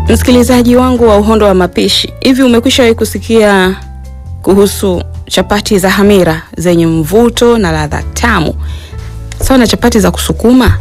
Msikilizaji wangu wa Uhondo wa Mapishi, hivi umekwishawahi kusikia kuhusu chapati za hamira zenye mvuto na ladha tamu sawa na chapati za kusukuma?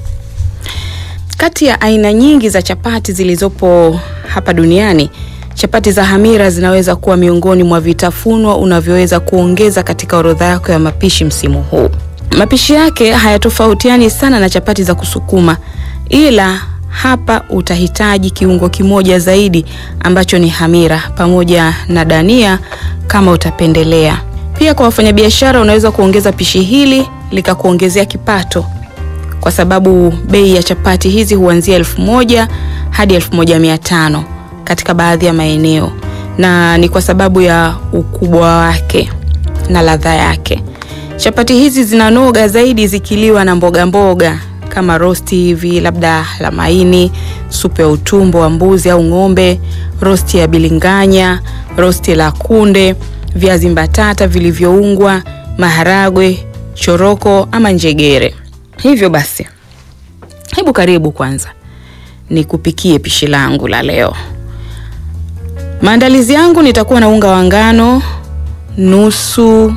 Kati ya aina nyingi za chapati zilizopo hapa duniani, chapati za hamira zinaweza kuwa miongoni mwa vitafunwa unavyoweza kuongeza katika orodha yako ya mapishi msimu huu. Mapishi yake hayatofautiani sana na chapati za kusukuma, ila hapa utahitaji kiungo kimoja zaidi ambacho ni hamira pamoja na dania kama utapendelea. Pia kwa wafanyabiashara, unaweza kuongeza pishi hili likakuongezea kipato, kwa sababu bei ya chapati hizi huanzia elfu moja hadi elfu moja mia tano katika baadhi ya maeneo, na ni kwa sababu ya ukubwa wake na ladha yake. Chapati hizi zinanoga zaidi zikiliwa na mboga mboga kama rosti hivi, labda la maini, supu ya utumbo wa mbuzi au ng'ombe, rosti ya bilinganya, rosti la kunde, viazi mbatata vilivyoungwa, maharagwe, choroko ama njegere. Hivyo basi, hebu karibu kwanza nikupikie pishi langu la leo. Maandalizi yangu, nitakuwa na unga wa ngano nusu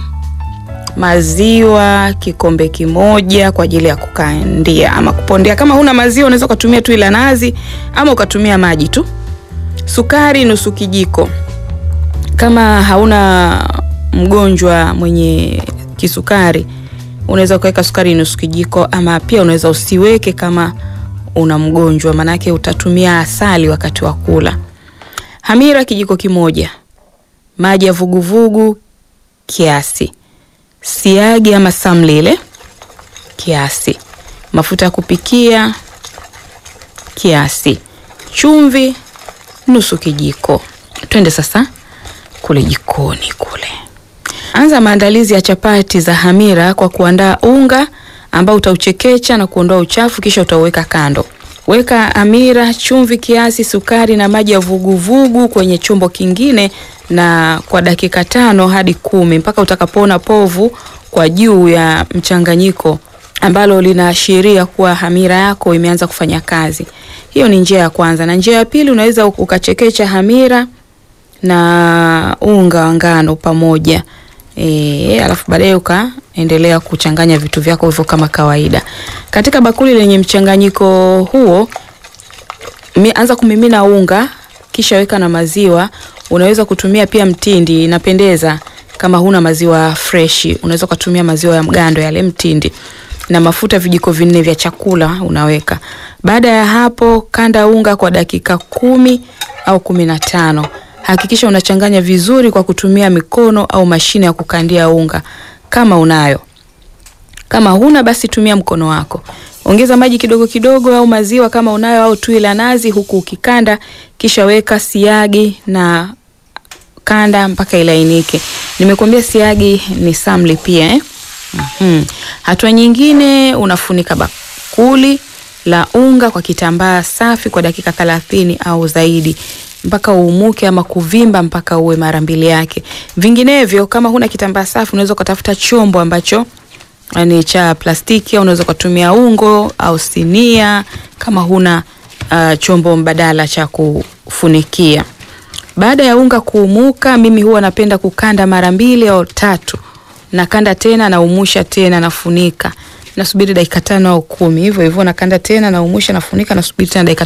maziwa kikombe kimoja kwa ajili ya kukandia ama kupondea. Kama huna maziwa unaweza ukatumia tu ila nazi ama ukatumia maji tu. Sukari nusu kijiko. Kama hauna mgonjwa mwenye kisukari unaweza ukaweka sukari nusu kijiko, ama pia unaweza usiweke kama una mgonjwa, manake utatumia asali wakati wa kula. Hamira kijiko kimoja, maji ya vuguvugu kiasi siagi ama samlile kiasi, mafuta ya kupikia kiasi, chumvi nusu kijiko. Twende sasa kule jikoni kule. Anza maandalizi ya chapati za hamira kwa kuandaa unga ambao utauchekecha na kuondoa uchafu, kisha utauweka kando. Weka hamira, chumvi kiasi, sukari na maji ya vuguvugu kwenye chombo kingine na kwa dakika tano hadi kumi mpaka utakapoona povu kwa juu ya mchanganyiko ambalo linaashiria kuwa hamira yako imeanza kufanya kazi. Hiyo ni njia ya kwanza, na njia ya pili unaweza ukachekecha hamira na unga wa ngano pamoja e, alafu baadaye ukaendelea kuchanganya vitu vyako hivyo kama kawaida. Katika bakuli lenye mchanganyiko huo anza kumimina unga, kisha weka na maziwa. Unaweza kutumia pia mtindi, inapendeza. Kama huna maziwa freshi, unaweza kutumia maziwa ya mgando yale mtindi, na mafuta vijiko vinne vya chakula unaweka. Baada ya hapo, kanda unga kwa dakika kumi au kumi na tano. Hakikisha unachanganya vizuri kwa kutumia mikono au mashine ya kukandia unga kama unayo. Kama huna basi tumia mkono wako. Ongeza maji kidogo kidogo au maziwa kama unayo au tui la nazi, huku ukikanda, kisha weka siagi na kanda mpaka ilainike. Nimekuambia siagi ni samli pia eh? Mm-hmm. Hatua nyingine unafunika bakuli la unga kwa kitambaa safi kwa dakika thelathini au zaidi mpaka uumuke ama kuvimba mpaka uwe mara mbili yake. Vinginevyo, kama huna kitambaa safi, unaweza ukatafuta chombo ambacho ni cha plastiki au unaweza ukatumia ungo au sinia kama huna uh, chombo mbadala cha kufunikia. Baada ya unga kuumuka, mimi huwa napenda kukanda mara mbili au tatu. Nakanda tena, naumusha tena, nafunika, nasubiri dakika tano au kumi, hivyo hivyo nakanda tena, naumusha, nafunika, nasubiri tena dakika